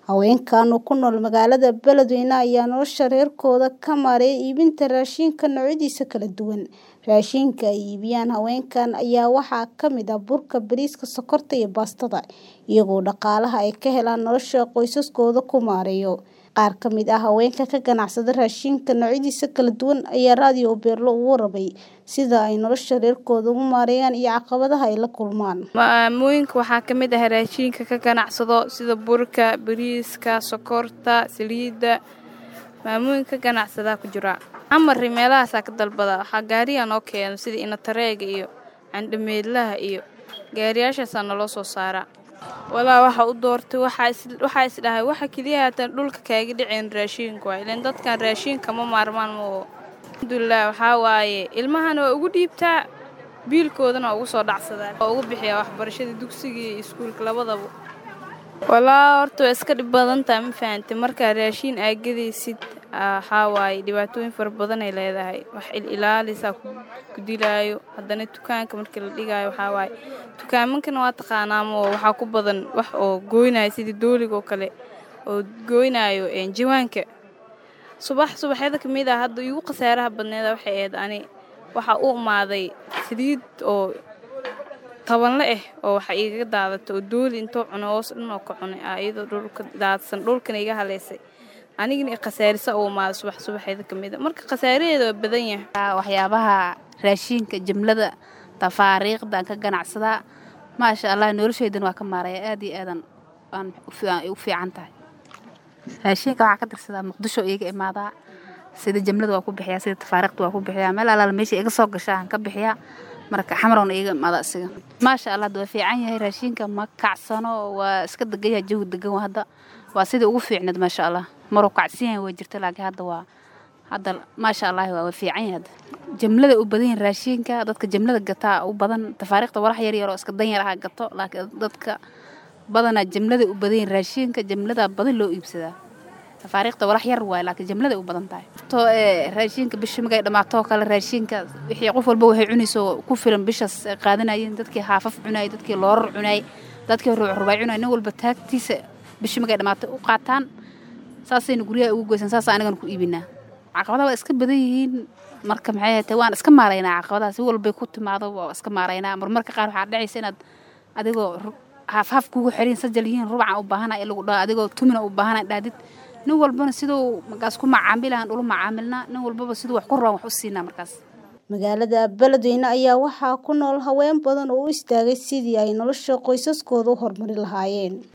Haweenkan oo ku nool magaalada Beledweyne ayaa nolosha reerkooda ka maareeya iibinta raashinka noocyadiisa kala duwan. Raashinka ay iibiyaan haweenkan ayaa waxaa ka mid ah burka, bariiska, sokorta iyo baastada, iyagoo dhaqaalaha ay ka helaan nolosha qoysaskooda ku maareeya. Qaar ka mid ah haweenka ka ganacsada raashinka noocyadiisa kala duwan ayaa Radio Beerlo uga warramay sida ay nolosha reerkooda u maareeyaan iyo caqabadaha ay la kulmaan. Maamooyinka waxaa ka mid ah raashinka ka ganacsado sida burka, bariiska, sokorta, saliidda. Maamooyinka ka ganacsada ku jira. Amar meelahaas ka dalbada waxaa gaariga noo keeno sida inatareega iyo candhameedlaha iyo gaariyaashaas naloo soo saara. Walaa waxa u doortay waxaa is dhahay waxa kaliya haatan dhulka kaaga dhicin raashinka waay. Ileen dadkan raashinka ma maarmaan moo. Alxamdulillaah waxaa waaye ilmahana waa ugu dhiibtaa biilkoodana waa ugu soo dhacsadaan. Waa ugu bixiyaa waxbarashada dugsiga iyo iskuulka labadaba. Walaa horta waa iska dhib badan tahay ma fahantay markaa raashin aa gadaysid waxaa waaye dhibaatooyin fara badan ay leedahay. Wax il ilaalisa ku dilaayo haddana dukaanka markii la dhigaayo waxaa waaye dukaamankana waa taqaanaa moo waxaa ku badan wax oo gooynayo sida dooliga oo kale oo gooynayo jawaanka. Subax subaxyada ka mid ah hadda igu khasaaraha badneed waxay ahayd ani waxa u imaaday saliid oo tabanle ah oo waxa iiga daadatay oo dooli intuu cuno hoos dhan oo ka cunay iyadoo dhulka daadsan dhulkana iga haleysay. Anigana khasaarisa u imaaday subax subaxyada ka mid ah. Marka khasaaraheeda waa badan yahay. Waxyaabaha raashinka jimlada tafaariiqda aan ka ganacsadaa maasha Allah nolosheydana waa ka maareeya aad iyo aadan aan u fiican tahay. Raashinka waxaa ka tirsadaa muqdisho iga imaadaa sida jimlada waa ku bixiyaa sida tafaariiqda waa ku bixiyaa meel alaala meesha iga soo gashaa aan ka bixiyaa marka xamaroona iga imaada asiga. Maasha Allah waa fiican yahay raashinka ma kacsano waa iska degan yahay jawi degan hadda waa sidii ugu fiicneed maasha Allah. Maruu kacsan yahay way jirta laakiin hadda waa hadda maasha Allah waa fiican yahay hadda. Jimlada u badan yahay raashinka dadka jimlada gataa u badan tafaariiqda walax yar yar oo iska dan yar ah gato laakiin dadka badanaa jimlada u badan yahay raashinka jimlada badan loo iibsadaa. tafaariiqda walax yar waay laakiin jimlada u badan tahay. To ee raashinka bishi magay dhamaato kale raashinka wixii qof walba waxay cunayso ku filan bishaas qaadanayeen dadkii haafaf cunay dadkii loorar cunay dadkii ruuc rubay cunay nin walba taagtiisa bishi magay dhamaato u qaataan saasayna guryaha ugu goysan saas anigana ku iibinaa. Caqabadaha waa iska badan yihiin marka maxay ahayd waan iska maareynaa caqabadaha si walba ku timaado waa iska maareynaa marmarka qaar waxaa dhacaysa inaad adigoo haaf haaf kugu xirin sajal yihiin rubaca u baahanaa in lagu dhaho adigoo tumina u baahanaa dhaadid nin walbana siduu markaas ku macaamilahan ula macaamilnaa nin walbaba siduu wax ku rabaan wax u siinaa markaas. Magaalada Beledweyne ayaa waxaa ku nool haween badan oo u istaagay sidii ay nolosha qoysaskooda u horumarin lahaayeen.